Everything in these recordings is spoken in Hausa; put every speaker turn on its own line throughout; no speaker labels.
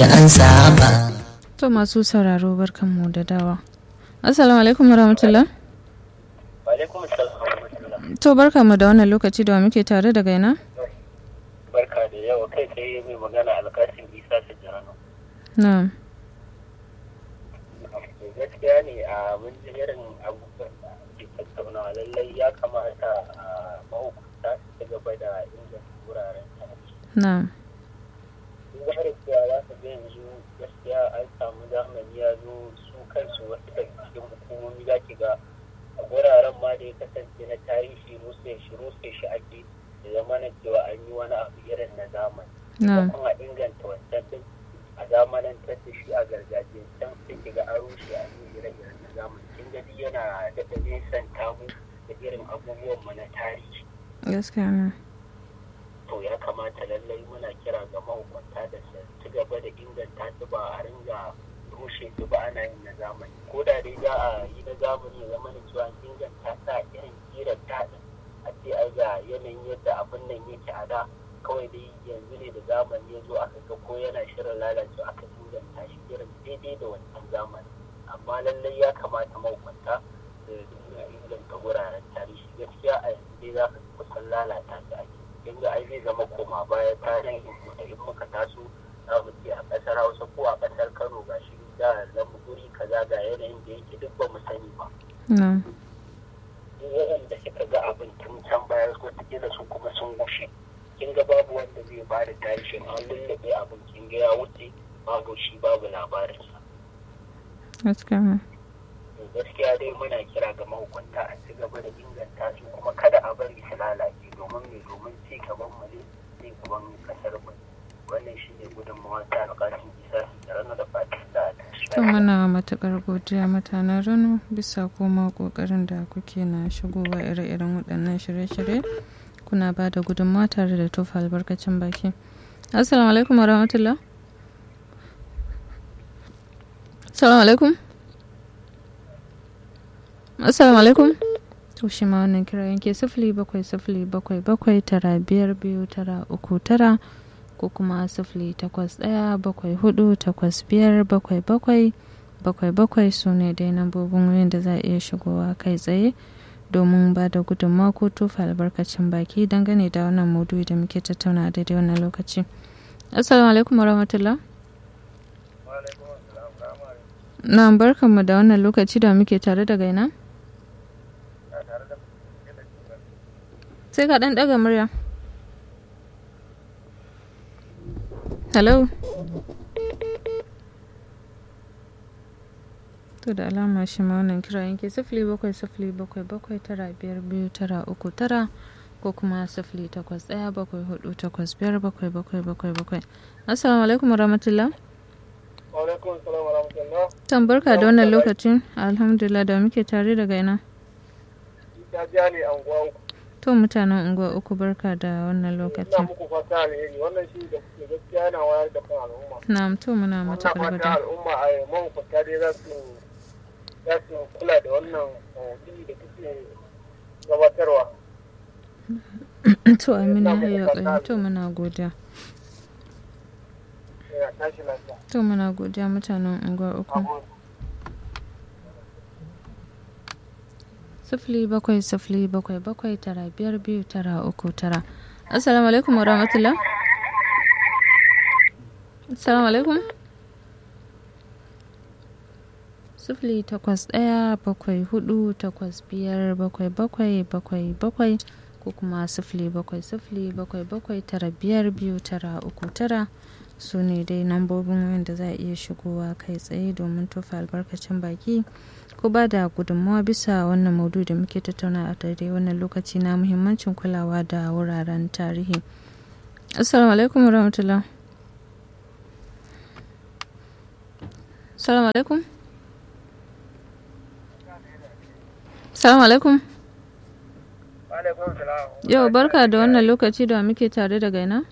an saba
To masu sauraro barkanmu da dawa. Assalamu alaikum warahmatullah.
Alaikum assalam wa rahmatullah.
To barkanmu da wannan lokaci da wa muke tare da gaina?
Barka da yawa kai tsaye mai magana alkasin Isa Sajjano.
Na'am.
Gaskiya ne a mun ji irin abubuwan da ake tattaunawa lallai ya kamata a mahukunta su ci gaba da inganta wuraren tarihi.
Na'am.
Duk da cewa za ka ga yanzu gaskiya an samu zamani ya zo su kansu wasu daga cikin hukumomi za ki ga a wuraren ma da ya kasance na tarihi rufe shi rufe shi ake da zama na cewa an yi wani abu irin na zamani.
Na'am.
kuma a inganta wancan din a zamanantar da shi a gargajiya can sai ki ga an rushe a yi ire-iren na zamani kin ga duk yana daɗa nesanta mu da irin abubuwan mu na tarihi
Gaskiya ne.
to ya kamata lallai muna kira ga mahukunta da su ci gaba da inganta su ba a ringa rushe su ba ana yin na zamani ko da dai za a yi na zamani ya zama da cewa an inganta ta irin kiran daɗin a ce ai ga yanayin yadda abin nan yake a da kawai dai yanzu ne da zamani ya zo aka ga ko yana shirin lalacewa aka inganta shi irin daidai da wancan zamani amma lallai ya kamata mahukunta da dinga inganta wuraren tarihi gaskiya a yanzu dai za ka kusan lalata su ake yanzu ai zai zama koma baya tarihin mu da in muka taso za mu ce a ƙasar hausa ko a ƙasar kano ga shi da lamu guri kaza ga yanayin da yake duk ba mu sani ba
Na'am.
duk waɗanda suka ga abin tun can baya wataƙila su kuma sun gushe kin ga babu wanda zai ba da tarihin an lullube abin kin ga ya wuce babu shi babu labarinsa
Gaskiya ne.
to gaskiya dai muna kira ga mahukunta a ci gaba da inganta su kuma kada a bari su lalace domin me domin ci gaban mu ne ci gaban kasar mu wannan shi ne gudunmawa ta alƙalin isa da ranar da fatan da
To muna matuƙar godiya mutanen Rano bisa koma ƙoƙarin da kuke na shigowa ire-iren waɗannan shirye-shirye kuna ba da gudunmawa tare da tofa albarkacin baki. Assalamu alaikum wa rahmatullah. Assalamu alaikum. Assalamu alaikum. To shi ma wannan kira yanke sifili bakwai sifili bakwai bakwai tara biyar biyu tara uku tara ko kuma sifili takwas ɗaya bakwai hudu takwas biyar bakwai bakwai bakwai bakwai su ne dai nambobin wayan da za a iya shigowa kai tsaye domin ba da gudunmawa ko tofa albarkacin baki dangane da wannan maudu'i da muke tattauna a daidai wannan lokaci assalamu alaikum warahmatullah na barkanmu da wannan lokaci da muke tare da gaina sai ka ɗan ɗaga murya hello to da alama shi ma wannan kira yanke sifili bakwai sifili bakwai bakwai tara biyar biyu tara uku tara ko kuma sifili takwas ɗaya bakwai hudu takwas biyar bakwai bakwai bakwai bakwai assalamu alaikum warahmatullah
alaikum salam wa rahmatullah
tambarka da wannan lokacin alhamdulillah da muke tare daga ina
ta ja ne anguwa uku
to mutanen unguwa uku barka da wannan
ina
lokacin
muku fata alheri wannan shi da kuke gaskiya yana wayar da kan al'umma
na to muna
wannan
matuƙar
fata
godiya
al'umma a mahukunta dai za su za su kula da wannan maudu'i da kuke gabatarwa
to amina ya ƙoƙari to muna godiya
yana tashi lafiya
to muna godiya mutanen unguwa uku
Abu-
sifili bakwai sifili bakwai bakwai tara biyar biyu tara uku tara assalamu alaikum warahmatullah assalamu alaikum sifili takwas ɗaya bakwai hudu takwas biyar bakwai bakwai bakwai bakwai ko kuma sifili bakwai sifili bakwai bakwai tara biyar biyu tara uku tara su ne dai nambobin wanda za a iya shigowa kai tsaye domin tofa albarkacin baki ko ba da gudunmawa bisa wannan maudu da muke tattauna a daidai wannan lokaci na muhimmancin kulawa da wuraren tarihi assalamu alaikum warahmatullah assalamu alaikum assalamu alaikum
alaikum salam
yau barka da wannan lokaci da muke tare da gaina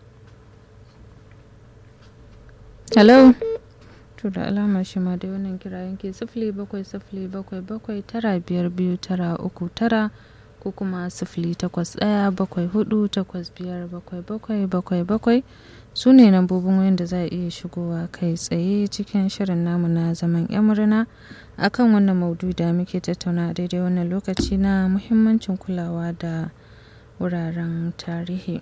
hello to da alama shi ma dai wannan kira yanke sifili bakwai sifili bakwai bakwai tara biyar biyu tara uku tara ko kuma sifili takwas ɗaya bakwai hudu takwas biyar bakwai bakwai bakwai bakwai su ne lambobin wayan da za a iya shigowa kai tsaye cikin shirin namu na zaman yan murna akan wannan maudu da muke tattauna daidai wannan lokaci na muhimmancin kulawa da wuraren tarihi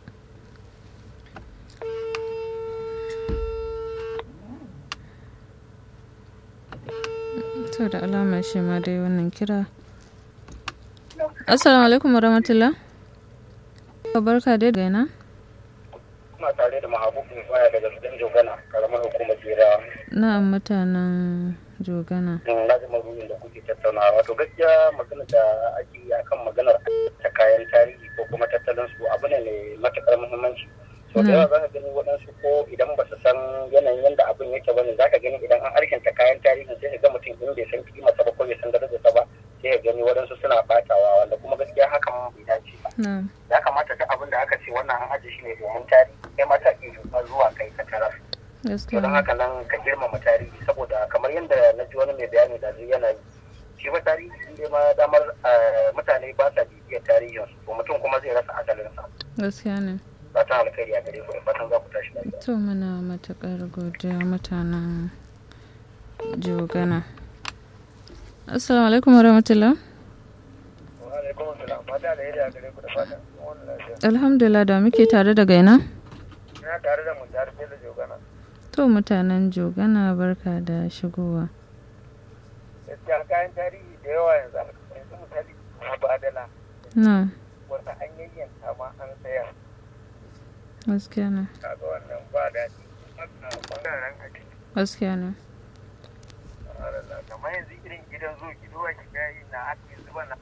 to da alamar shi ma dai wannan kira assalamu alaikum warahmatullah barka dai da yana
Ina tare da mahabubin waya daga gidan Jogana, karamar hukumar Jera.
na'am mutanen jogana
Na ji maruyin da kuke tattaunawa. Wato gaskiya magana da ake yi akan maganar ta kayan tarihi ko kuma tattalin su abu ne mai matuƙar muhimmanci. So da yawa za ka gani waɗansu ko idan ba su san yanayin yadda abin yake bane za ka gani idan an arkinta kayan tarihi sai ka ga mutum in bai san kimarsa ba ko bai san darajarsa ba sai ka gani waɗansu suna ɓatawa wanda kuma gaskiya hakan bai dace ba.
na'am
ya kamata duk abin da aka ce wannan an ajiye shi ne domin tarihi kai mata iya zuwa kai ka tarar to
gaskiya
don haka nan ka girmama tarihi saboda kamar yadda na ji wani mai bayani da zai yana yi shi ba tarihi in dai ma damar eh, mutane ba sa bibiyar tarihin su to mutum kuma zai rasa asalinsa
gaskiya ne
fatan alkhairi a gare ku da fatan za ku tashi lafiya
to muna matuƙar godiya mutanen jogana assalamu alaikum warahmatullah
wa alaikum assalam fata da yadda a gare ku da fatan wannan lafiya
alhamdulillah da muke tare da gaina
ina tare da mun tare da jogana
to mutanen jogana barka da shigowa
gaskiya kayan tarihi da yawa yanzu yanzu misali na badala
na
wata an yayyanta ma an sayar
gaskiya ne
kaga wannan ba daɗi ɓangaren ake
gaskiya ne
kamar yanzu irin gidan zo gidowa ki yi na ake zuba na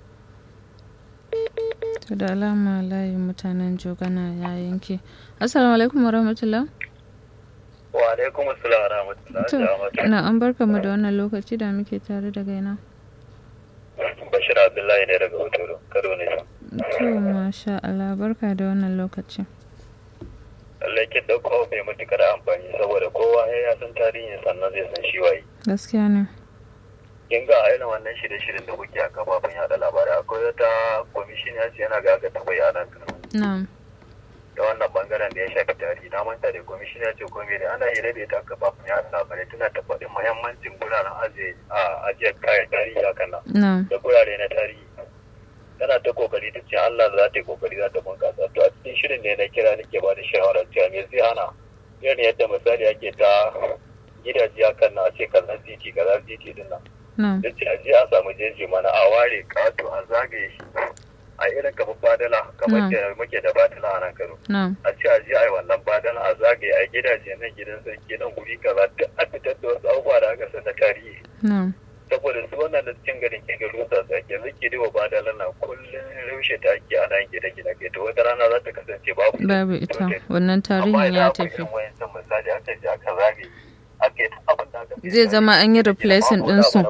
to da alama layin mutanen jogana ya yanke assalamu alaikum warahmatullah
wa alaikum assalam wa rahmatullahi
to na an barka mu da wannan lokaci da muke tare da gaina
bashir abdullahi ne daga hotoro karo ne
to masha Allah barka da wannan lokaci
lallai kin dauko mai matukar amfani saboda kowa ya san tarihin sannan zai san shi waye
gaskiya ne
kin ga a irin wannan shirye-shiryen da kuke a kafafen yada labarai akwai wata kwamishin ya ce yana ga ga tabai a nan kano
na'am
da wannan bangaren da ya shafi tarihi na manta da kwamishin ya ce komai ne ana hira da ita a kafafen yada labarai tana tabbatin muhimmancin guraren ajiye a ajiyar kayan tarihi hakan nan
na'am
da gurare na tarihi tana ta kokari ta ce Allah za ta yi kokari za ta bunkasa to a cikin shirin ne na kira nake ba da shawarar cewa me zai hana irin yadda misali ake ta gidaje hakan na a ce kaza titi kaza titi din nan
na'am
da ce a je a samu jeji mana a ware kato a zagaye shi a irin kamar badala kamar da muke da badala a nan kano
na'am
a ce a je a yi wannan badala a zagaye a gidaje nan gidan sarki nan guri kaza duk a fitar da wasu abubuwa da aka san na tarihi
na'am
saboda su wannan da cikin garin ke garin sa sa ke zake da badala na kullun rushe ta ake ana yin gida gida ke to wata rana za ta kasance babu
babu ita wannan tarihin ya tafi
misali aka je aka zagaye aka yi abin da aka
zai zama an yi replacing ɗinsu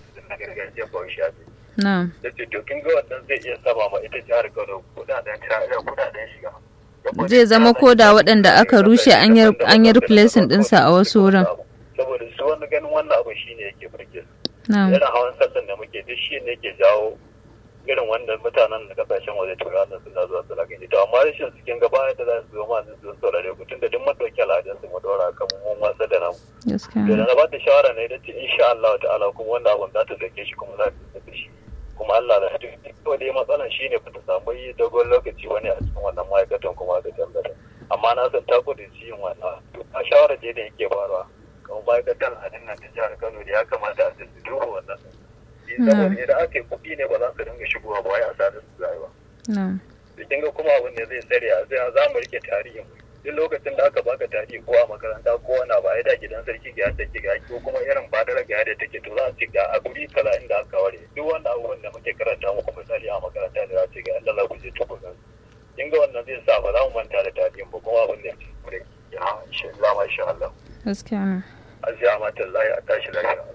na'am
da ce to kin ga wannan zai iya sama ma ita jihar Kano kudaden kudaden shiga
zai zama ko da waɗanda aka rushe an yi an yi replacing ɗinsa a wasu wurin
saboda su wani ganin wannan abu shine yake burge su
na'am
irin hawan sallan da muke duk shi ne yake jawo irin wanda mutanen da kasashen waje turanin suna zuwa su lagani to amma rashin su kin gaba da za su zo ma su saurare ku tunda duk mun dauki al'adun su mu dora kan mun wasa da namu
gaskiya
to da
ne
na ba ta shawara ne da ce insha Allah ta'ala kuma wannan abun za ta dauke shi kuma za ta da shi kuma Allah da hadu kawai dai matsalan shi ne ta samu yi dogon lokaci wani a cikin wannan ma'aikatan kuma da tambata amma na san ta kudu yin wannan to a shawara je da yake faruwa kamar ma'aikatan a nan ta jihar Kano da ya kamata a su duba wannan saboda idan aka yi kuɗi ne ba za su dinga shigowa ba wai a sadar su zai ba
na'am
da kin ga kuma abin da zai tsare a zai za mu rike tarihin mu duk lokacin da aka baka tarihi ko a makaranta ko wani ba da gidan sarki ga yadda take ga ko kuma irin badara ga yadda take to za su ga a guri kaza inda aka ware duk wanda abubuwan da muke karanta muku misali a makaranta da za su ga yadda za ku je tukunan kin ga wannan zai sa ba za mu manta da tarihin ba kuma abin da ya ce ya insha Allah masha Allah
gaskiya ne
aziya mata Allah ya tashi lafiya